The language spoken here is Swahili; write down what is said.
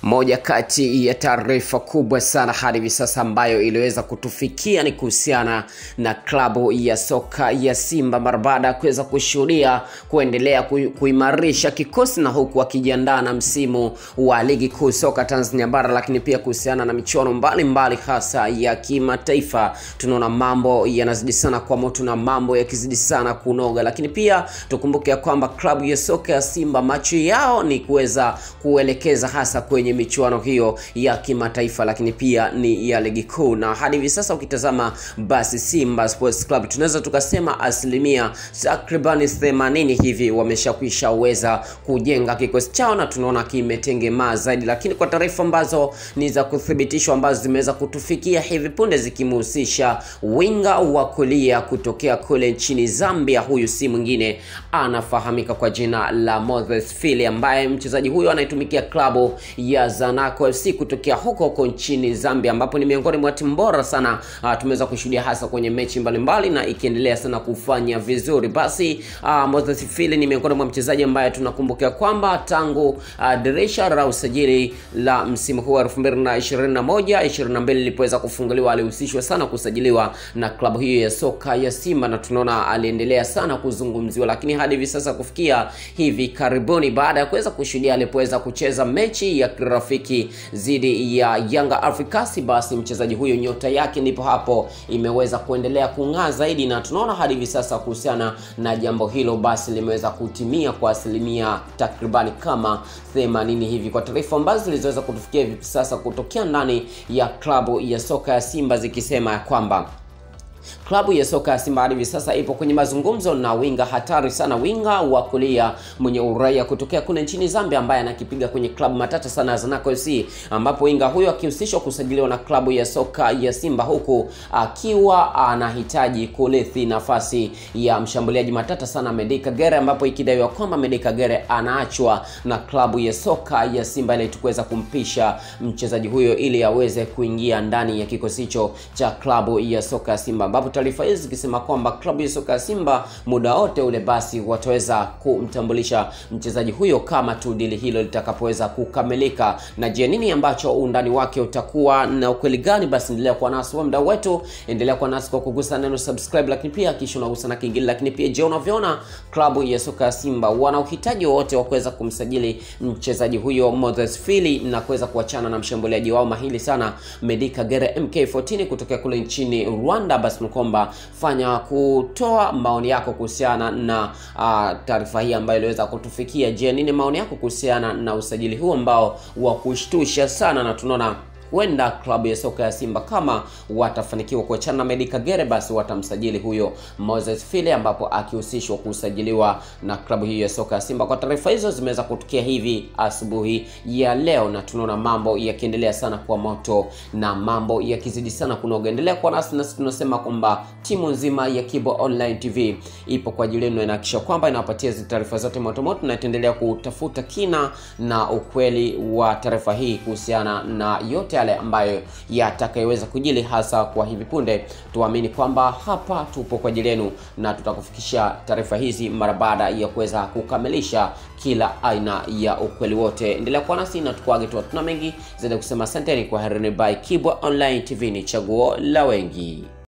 Moja kati ya taarifa kubwa sana hadi hivi sasa ambayo iliweza kutufikia ni kuhusiana na klabu ya soka ya Simba mara baada ya kuweza kushuhudia kuendelea ku, kuimarisha kikosi na huku wakijiandaa na msimu wa ligi kuu soka Tanzania bara, lakini pia kuhusiana na michuano mbalimbali hasa ya kimataifa. Tunaona mambo yanazidi sana kwa moto na mambo yakizidi sana kunoga, lakini pia tukumbuke ya kwamba klabu ya soka ya Simba macho yao ni kuweza kuelekeza hasa kwenye michuano hiyo ya kimataifa, lakini pia ni ya ligi kuu. Na hadi hivi sasa ukitazama, basi Simba Sports Club tunaweza tukasema asilimia takribani 80 hivi wameshakwisha weza kujenga kikosi chao na tunaona kimetengemaa zaidi, lakini kwa taarifa ambazo ni za kuthibitishwa ambazo zimeweza kutufikia hivi punde zikimhusisha winga wa kulia kutokea kule nchini Zambia, huyu si mwingine anafahamika kwa jina la Moses Fili ambaye mchezaji huyo anaitumikia klabu ya Zanaco FC kutokea huko huko nchini Zambia, ambapo ni miongoni mwa timu bora sana uh, tumeweza kushuhudia hasa kwenye mechi mbalimbali na ikiendelea sana kufanya vizuri. Basi uh, Moses Fili ni miongoni mwa mchezaji ambaye tunakumbuka kwamba tangu uh, dirisha la usajili la msimu huu wa 2021 22 lilipoweza kufunguliwa alihusishwa sana kusajiliwa na klabu hiyo ya soka ya Simba, na tunaona aliendelea sana kuzungumziwa, lakini hadi hivi sasa kufikia hivi karibuni, baada ya kuweza kushuhudia alipoweza kucheza mechi ya kirafiki dhidi ya Yanga Africans, basi mchezaji huyo nyota yake ndipo hapo imeweza kuendelea kung'aa zaidi, na tunaona hadi hivi sasa kuhusiana na jambo hilo basi limeweza kutimia kwa asilimia takribani kama 80 hivi, kwa taarifa ambazo zilizoweza kutufikia hivi sasa kutokea ndani ya klabu ya soka ya Simba zikisema ya kwamba klabu ya soka ya Simba hadi hivi sasa ipo kwenye mazungumzo na winga hatari sana, winga wa kulia mwenye uraia kutokea kule nchini Zambia, ambaye anakipiga kwenye klabu matata sana ya Zanaco FC, ambapo winga huyo akihusishwa kusajiliwa na klabu ya soka ya Simba, huku akiwa anahitaji kurithi nafasi ya mshambuliaji matata sana Medi Kagere, ambapo ikidaiwa kwamba Medi Kagere anaachwa na klabu ya soka ya Simba ili tukuweza kumpisha mchezaji huyo ili aweze kuingia ndani ya kikosi hicho cha klabu ya soka ya Simba ambapo taarifa hizi zikisema kwamba klabu ya soka ya Simba muda wote ule basi wataweza kumtambulisha mchezaji huyo kama tu dili hilo litakapoweza kukamilika. Na je, nini ambacho undani wake utakuwa na ukweli gani? Basi endelea kuwa nasi wa mdau wetu, endelea kuwa nasi kwa kugusa neno subscribe, lakini pia kisha unagusa na kingine. Lakini pia je, unavyoona klabu ya soka ya Simba wana uhitaji wowote wa kuweza kumsajili mchezaji huyo Moses Fili na kuweza kuachana na mshambuliaji wao mahili sana Medi Kagere MK14 kutokea kule nchini Rwanda? Basi kwamba fanya kutoa maoni yako kuhusiana na uh, taarifa hii ambayo iliweza kutufikia. Je, nini maoni yako kuhusiana na usajili huu ambao wa kushtusha sana na tunaona huenda klabu ya soka ya Simba kama watafanikiwa kuachana na Medi Kagere, basi watamsajili huyo Moses File, ambapo akihusishwa kusajiliwa na klabu hiyo ya soka ya Simba. Kwa taarifa hizo zimeweza kutukia hivi asubuhi ya leo, na tunaona mambo yakiendelea sana kwa moto na mambo yakizidi sana kunoga. Endelea kuwa nasi, nasi tunasema kwamba timu nzima ya Kibo Online TV ipo kwa ajili yenu, inahakikisha kwamba inawapatia hizi taarifa zote motomoto, na itaendelea kutafuta kina na ukweli wa taarifa hii kuhusiana na yote yale ambayo yatakayoweza kujili hasa kwa hivi punde. Tuamini kwamba hapa tupo kwa ajili yenu na tutakufikisha taarifa hizi mara baada ya kuweza kukamilisha kila aina ya ukweli wote. Endelea kuwa nasi na tukuage tu, tuna mengi zaidi kusema. Asanteni kwa herini. By Kibwa Online TV, ni chaguo la wengi.